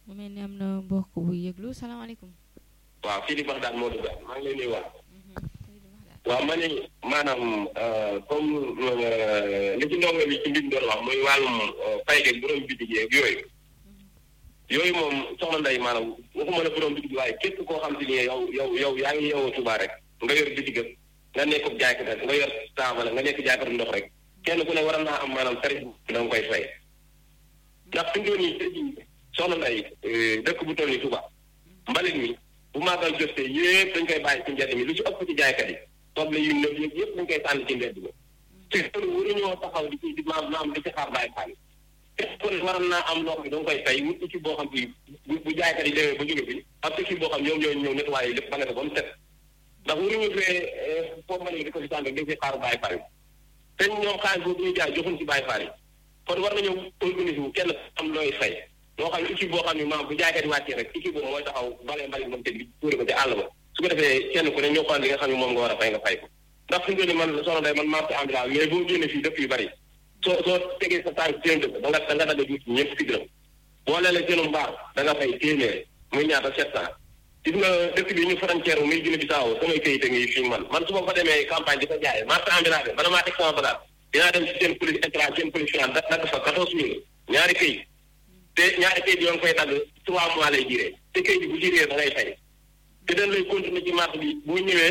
mu mel ni am na mbokk bu yëglu salaamaaleykum. waaw fii di wax daal moo dugg maa ngi lay nuyuwaat. waaw ma ne maanaam comme li ci ndongo bi ci mbir doon wax muy wàllum fay geeg borom bitig yeeg yooyu. yooyu moom soxna Ndeye maanaam waxuma la borom bitig waaye képp koo xam te ni yow yow yow yaa ngi yeewoo Touba rek nga yor bitigam nga nekk jaaykat rek nga yor taabal nga nekk jaaykat ndox rek kenn ku ne war naa am maanaam tarif da nga koy fay. ndax fi mu toll nii soxna Ndeye dëkk bu toll nii Touba mbalit mi bu màggal jotee yëpp dañ koy bàyyi ci mbedd mi lu ci ëpp ci jaaykat yi soble yu nëb yëpp yëpp dañ koy sànni ci mbedd mi te loolu waruñoo taxaw di ci di maam maam di ci xaar bàyyi xaal te kon waroon naa am loo xam ne da nga koy fay wut ci boo xam bi bu bu jaaykat yi demee ba jóge fi am ci boo xam ñoom ñooy ñëw nettoyé lépp ba nga ba mu set ndax waruñu fee foofu ma ne di ko fi sànni dañ fi xaar bàyyi xaal te ñoom xaalis boobu ñuy jaay joxuñ ci bàyyi xaal yi kon war nañoo organiser wu kenn am looy fay moo xam ne équipe boo xam ne maam bu jaaykat yi wàccee rek équipe boobu mooy taxaw balee mbali moom te bi tuuri ko ci àll ba su ko defee kenn ku ne ñoo xool li nga xam ne moom nga war a fay nga fay ko ndax fi nga ni man soxna day man marché ambulant mais boo génnee fii dëkk yu bari soo soo tegee sa tànk seen dëkk da nga da nga dagg juut ñëpp si dërëm boo leele seenu mbaar da nga fay téeméer muy ñaata sept cent gis nga dëkk bi ñu frontière muy Guinée Bissau samay këyit a ngi fii man man su ma fa demee campagne di ko jaay marché ambulant bi bala maa teg sama bagage dinaa dem si seen police état seen police finance da dagg fa quatorze mille ñaari këyit te ñaari këyit yoo ngi koy dagg trois mois lay jiree te këyit bi bu jiree da ngay fay te dañ lay continuer ci marché bi boo ñëwee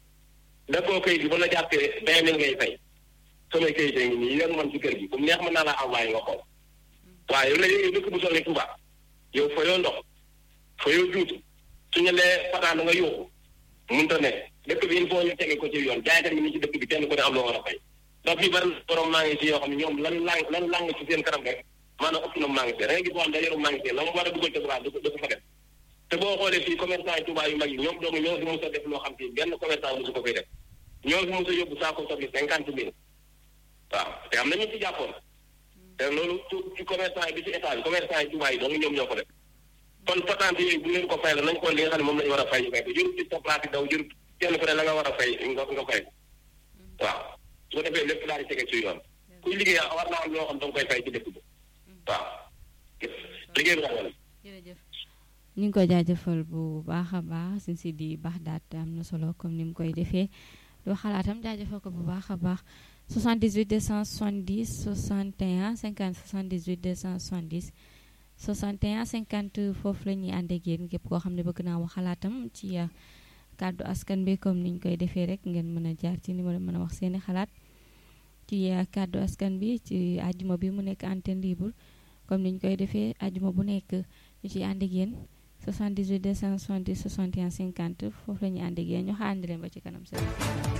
daggoo këyit bi ba la jàppee vingt mille ngay fay samay këyit a ngi nii yor man ci kër gi comme neex mën naa laa envoyé nga xool waaw yow la yow dëkk bu toll ni Touba yow fa yoo ndox fa yoo juutu suñu lee pataan nga yuuxu mënut a nekk dëkk bi il faut ñu tege ko ci yoon jaaykat bi ni ci dëkk bi kenn ku ne am loo war a fay ndax fii bari borom maa ngi si yoo xam ne ñoom lan lang lan lang ci seen kanam rek maanaam ëpp na maa ngi see da ngay gis boo xam ne yoru maa ngi see la mu war a dugal te bras du ko du ko fa def te boo xoolee fii commerçant yi Touba yu mag yi ñoom doomu ñoo fi mos a def loo xam si benn commerçant mosu ko koy def ñoo fi mos a yóbbu saako soble cinquante mille waaw te am na ñu ci jàppoon te loolu ci commerçant yi bi ci état bi commerçant yi Touba yi donc ñoom ñoo ko def kon patente yooyu bu leen ko fay la nañ ko li nga xam ne moom la ñu war a fay ñu fay ko jërut ci sa place yi daw jërut kenn ku ne la nga war a fay nga nga fay waaw su ko defee lépp daal di tege ci yoon kuy liggéey war naa am loo xam da nga koy fay ci dëkk bi waaw liggéey bi daal jërëjëf ñu ngi koy jaajëfal bu baax a baax sin si di baax daat am na solo comme ni mu koy defee doo xalaatam jaajëfal ko bu baax a baax 78 270 61 50 78 270 61 50 foofu la ñuy ànd ak yéen képp koo xam ne bëgg naa wax xalaatam ci kàddu askan bi comme niñ koy defee rek ngeen mën a jaar ci numéro mën a wax seeni xalaat ci kàddu askan bi ci àjjuma bi mu nekk antenne libre comme niñ koy defee àjjuma bu nekk ñu ciy ànd ak yéen 78 270 61 50 foofu la ñuy ànd ak yéen ñu xaandi leen ba ci kanam seen